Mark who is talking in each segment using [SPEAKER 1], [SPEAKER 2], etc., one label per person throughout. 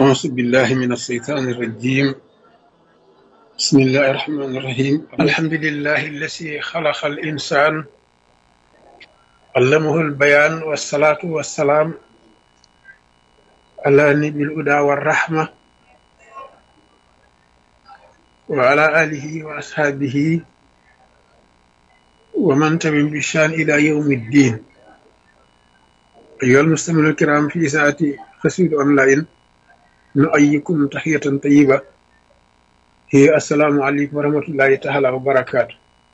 [SPEAKER 1] أعوذ بالله من الشيطان الرجيم بسم الله الرحمن الرحيم الحمد لله الذي خلق الإنسان علمه البيان والصلاة والسلام على نبي الهدى والرحمة وعلى آله وأصحابه ومن تبعهم بشان إلى يوم الدين أيها المستمعون الكرام في ساعة قصيدة أونلاين نؤيكم تحية طيبة هي السلام عليكم ورحمة الله تعالى وبركاته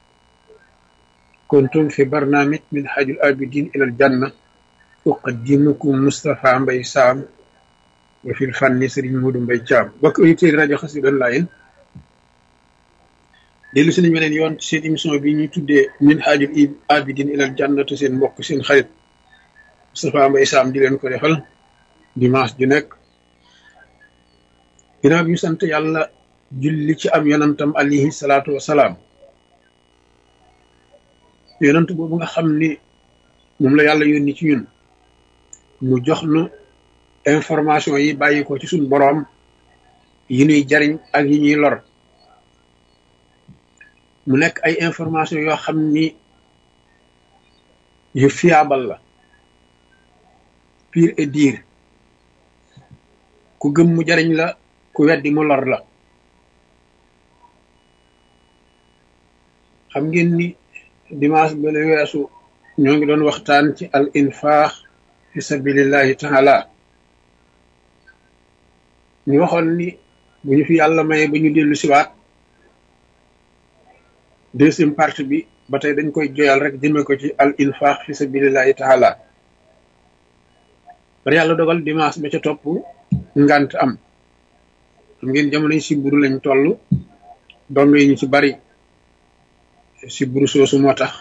[SPEAKER 1] كنتم في برنامج من حاج الآبدين إلى الجنة أقدمكم مصطفى مبي سام وفي الفن سرين مودو مبي جام بك أيتي راديو قصيدة أونلاين dellu si nañ beneen yoon seen émission bi ñuy tuddee min haajul abidin ilal jannatu seen mbokk seen xarit Moustapha Mbaye Sam di leen ko defal dimanche ju nekk ginnaaw bi ñu sant yàlla julli ci am yonantam alayhi salaatu wasalaam yonant boobu nga xam ni moom la yàlla yónni ci ñun mu jox nu information yi bàyyi ko ci suñ boroom yi ñuy jariñ ak yi ñuy lor mu nekk ay information yoo xam ni yu fiable la pire et dire ku gëm mu jariñ la ku weddi mu lor la xam ngeen ni dimanche ba la weesu ñoo ngi doon waxtaan ci al infaax fi sabilillahi taala ñu waxoon ni bu ñu fi yàlla maye ba ñu dellu siwaat deuxième partie bi ba tey dañ koy joyal rek jëme ko ci al infaax fi sabilillahi taala bari yàlla dogal dimanche ba ca topp ngant am xam ngeen jamono yi siburu lañ toll dong yi ñu ci bari siburu soosu moo tax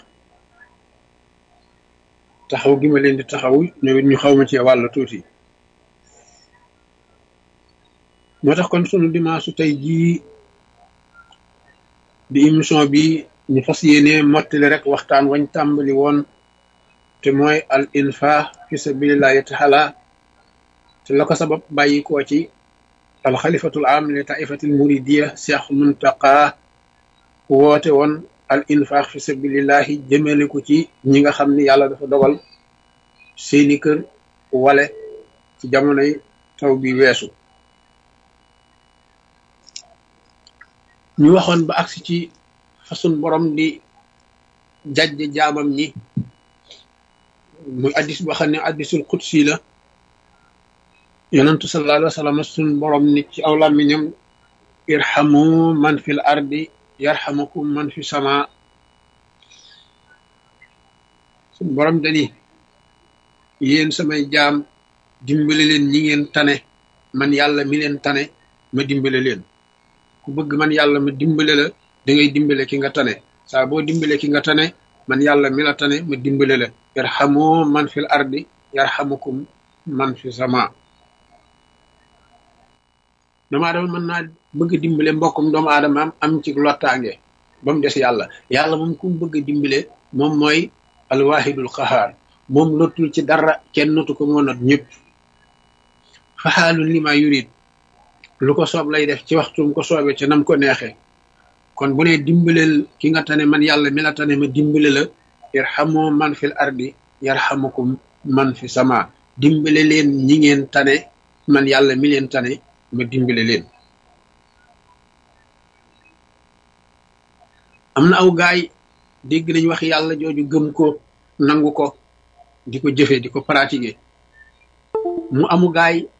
[SPEAKER 1] taxaw gi ma leen di taxaw ñoom it ñu xaw ma ci wàll tuuti moo tax kon sunu dimanche tey jii di émission bi ñu fas yéene mottali rek waxtaan wañ tàmbali woon te mooy al infaax fi sabilillahi taala te la ko sabab bàyyi koo ci al xalifatul am li taifatil muridiya cheikh muntaqa woote woon al infaax fi sabilillahi jëmale ko ci ñi nga xam ni yàlla dafa dogal seeni kër wale ci jamonoy taw bi weesu ñu waxoon ba agsi ci façon borom di jajje jaamam ñi muy addis boo xam ne addisul qudsi la yonentu sallallahu alayhi wa sallam sun borom ni ci aw làmmiñam irhamu man fil ardi yarhamukum man fi sama sun borom dani yéen samay jaam dimbale leen ñi ngeen tane man yàlla mi leen tane ma dimbale leen ku bëgg man yàlla ma dimbale la da ngay dimbale ki nga tane saa boo dimbale ki nga tane man yàlla mi la tane ma dimbale la yarhamu man fil ardi yarhamukum man fi sama doomu aadama mën naa bëgg dimbale mbokkum doomu aadama am am ci lottaange ba mu des yàlla yàlla moom ku mu bëgg dimbale moom mooy alwahidul qahaar moom lottul ci dara kenn notu ko moo not ñëpp faxaalun li ma yurid lu ko soob lay def ci waxtum ko soobee ci nam ko neexee kon bu ne dimbaleel ki nga tane man yàlla mi la tane ma dimbale la yarhamu man fil ardi yarhamukum man fi sama dimbale leen ñi ngeen tane man yàlla mi leen tane ma dimbale leen am na aw gaay dégg nañ wax yàlla jooju gëm ko nangu ko di ko jëfe di ko pratiquer mu amu gaay